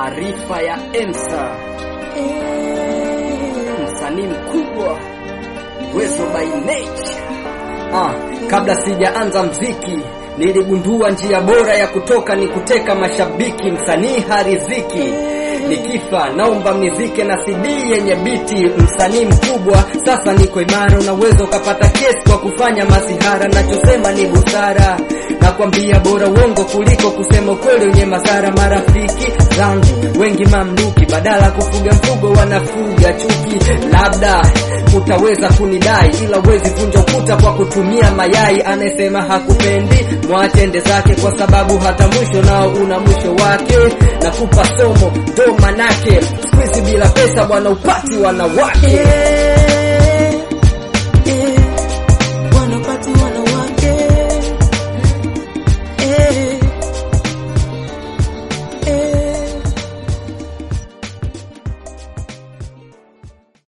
Maarifa ya Emsa, msanii mkubwa Wezo by nature. Ah, kabla sijaanza mziki niligundua njia bora ya kutoka ni kuteka mashabiki. Msanii hariziki, nikifa naomba mnizike na CD yenye biti. Msanii mkubwa sasa niko imara, unaweza ukapata kesi kwa kufanya masihara. Nachosema ni busara, nakwambia bora uongo kuliko kusema ukweli wenye madhara. Marafiki zangu wengi mamluki, badala kufuga mfugo wanafuga chuki. Labda utaweza kunidai, ila uwezi vunja ukuta kwa kutumia mayai. Anayesema hakupendi mwache ende zake, kwa sababu hata mwisho nao una mwisho wake. Nakupa somo ndo manake, siku hizi bila pesa bwana upati wanawake.